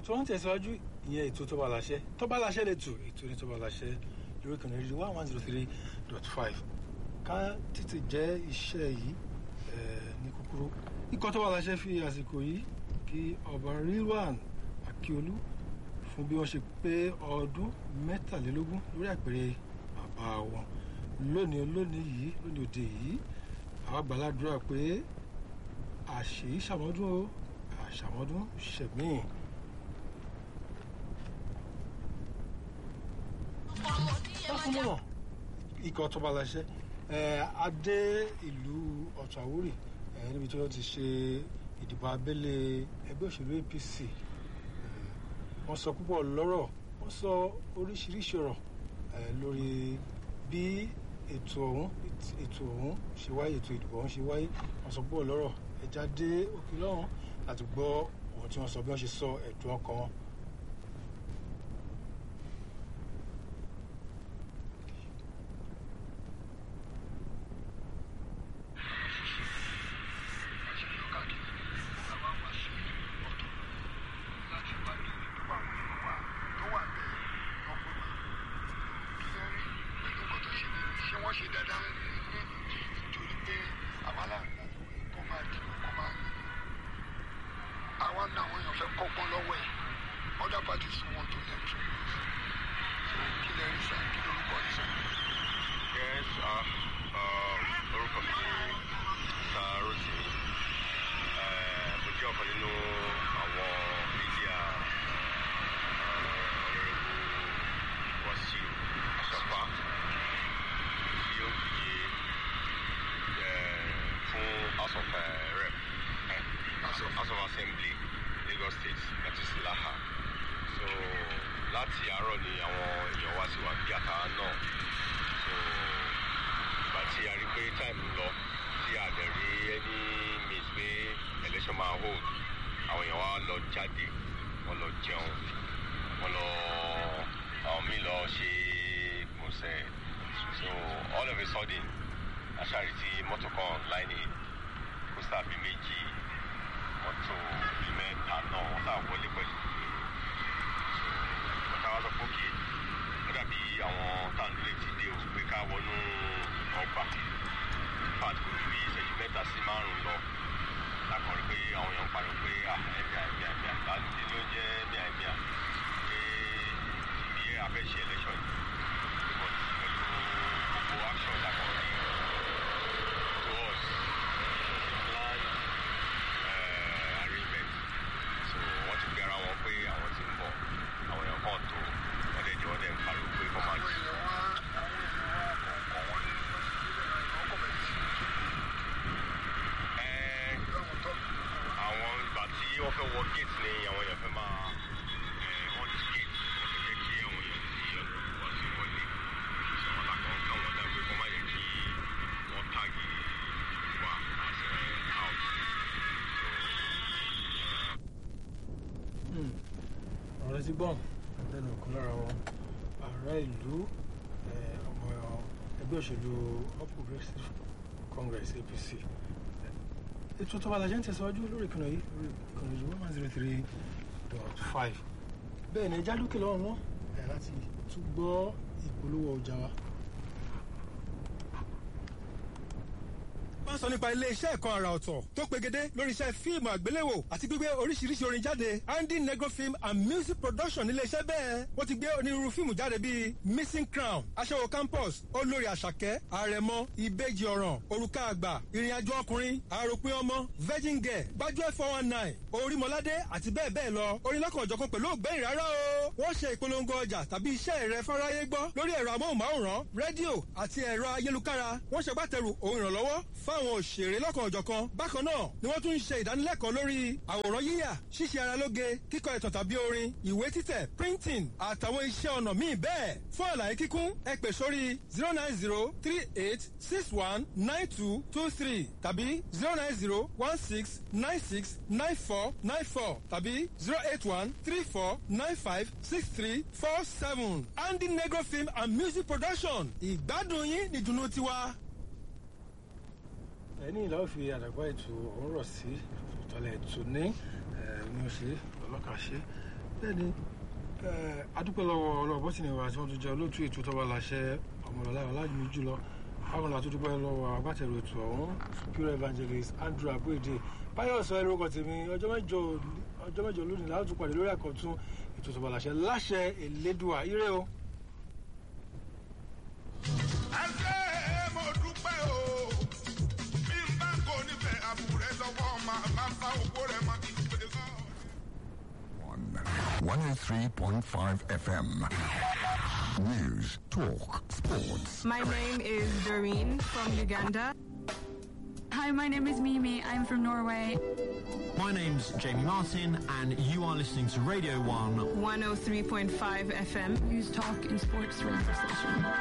tó ń tẹ̀síwájú ìyẹn ètò tó bá láṣẹ tó bá láṣẹ lè tù ètò ní tó bá láṣẹ lórí kan ní one one zero three dot five ká tètè jẹ́ iṣẹ́ yìí ní kúkúrú ikọ̀ tó bá láṣẹ fi àsìkò yìí kí ọba rilwan akiolu fún bí wọ́n ṣe pé ọdún mẹ́tàlélógún lórí àpèrè bàbá wọn lónìí lónìí yìí lónìí òde yìí àwọn gbàládùra pé àṣèyí ṣàmọ́dún o àṣàmọ́dún ṣẹ̀míì. bákan náà ikọ̀ tó bá láṣẹ adé ìlú ọ̀tún àwórì níbi tí wọ́n ti ṣe ìdìbò abẹ́lé ẹgbẹ́ òṣèlú apc wọ́n sọ púpọ̀ lọ́rọ̀ wọ́n sọ oríṣiríṣi ọ̀rọ̀ lórí bí ètò ọ̀hún ètò ọ̀hún ṣe wáyé ètò ìdìbò ọ̀hún ṣe wáyé wọ́n sọ púpọ̀ lọ́rọ̀ ẹja dé òkè lọ́hùn láti gbọ́ ohun tí wọ́n sọ bí wọ́n ṣe sọ ẹ̀dùn ọkàn wọn. ti gbọ́n lẹ́nu ọ̀kan lára wọn ààrẹ ìlú ọmọ ẹgbẹ́ òṣèlú all progressives congress apc ètò tó bá lajẹ́ ń tẹ̀síwájú lórí ìkànnì yìí lórí ìkànnì yìí one zero three dot five bẹ́ẹ̀ ni ẹja dúkìá lọ́wọ́ wọn láti tún gbọ́ ìpolówó ọjà wa. wọ́n sọ nípa ilé-iṣẹ́ ẹ̀kan àrà ọ̀tọ̀ tó pegedé lórí iṣẹ́ fíìmù àgbéléwò àti gbígbé oríṣiríṣi orin jáde andy negro film and music production nílé-iṣẹ́ bẹ́ẹ̀ wọ́n ti gbé onírúurú fíìmù jáde bíi missing crown aṣẹ́wó campus olórí àṣàkẹ́ àrẹ̀mọ ìbejì ọ̀ràn òrùka àgbà ìrìnàjò ọkùnrin àròpin ọmọ virgin girl gbájúẹ̀ four one nine orímọládé àti bẹ́ẹ̀ bẹ́ẹ̀ lọ orin lọ́kàn ọ̀jọ̀kan pẹ̀lú ògbẹ́yìn rárá o wọ́n ṣe ìpolongo ọjà tàbí iṣẹ́ rẹ fáráyé gbọ́ lórí ẹ̀rọ amóhùnmáwòrán rédíò àti ẹ̀rọ ayélukára wọ́n ṣègbàtẹ̀rù ohun ìrànlọ́wọ́ fáwọn òṣèré lọ́kàn ọ̀jọ̀kan bákan náà ni wọ́n tún ń ṣe ìdánilẹ́kọ̀ọ́ lórí àwòrán yíyà ṣíṣe ara lóge kíkọ ìtàn tàbí orin ìwé títẹ̀ printing àtàwọn iṣẹ́ ọnà míì bẹ́ẹ̀ fún àlàyé kíkún ẹ pè sórí zero nine zero three eight six one nine two two three tàbí zero nine zero one six nine six nine four nine four tàbí zero eight one three four nine five six three four seven andy negro film and music production ìgbádùn yín nìdùnnú tiwa ẹni ìlà òfin àdàgbà ètò òwúrọ̀ sí ìtọ́lẹ̀ ètò ní ní oṣù ọlọ́kà ṣe bẹ́ẹ̀ni adúpẹ́ lọ́wọ́ ọlọ́ọ̀bọ́ sì ni wà tí wọ́n tún jẹ́ olóòtú ètò tọ́ba láṣẹ ọmọlọ́lá ọlájúmi jùlọ báwọn la tún dúpẹ́ lọ́wọ́ agbátẹrù ètò ọ̀hún pure evangelist andrew abuede báyọ̀ sọ ẹrú ọkọ̀ tèmi ọjọ́ mẹ́jọ ọjọ́ mẹ́jọ lónìí láti tún pàdé lórí àkọ́tún ètò tọ́ba láṣẹ láṣẹ elédùà ire o. ẹsẹ̀ mo dúpẹ́ o bí n bá kò nífẹ̀ẹ́ àbúrẹ́ sọ́kọ́ máa máa fa òkú rẹ̀ mọ́ kí n pè é kọ́. 103.5 FM. News, talk, sports. My name is Doreen from Uganda. Hi, my name is Mimi. I'm from Norway. My name's Jamie Martin, and you are listening to Radio 1 103.5 FM. News Talk and Sports Radio Station.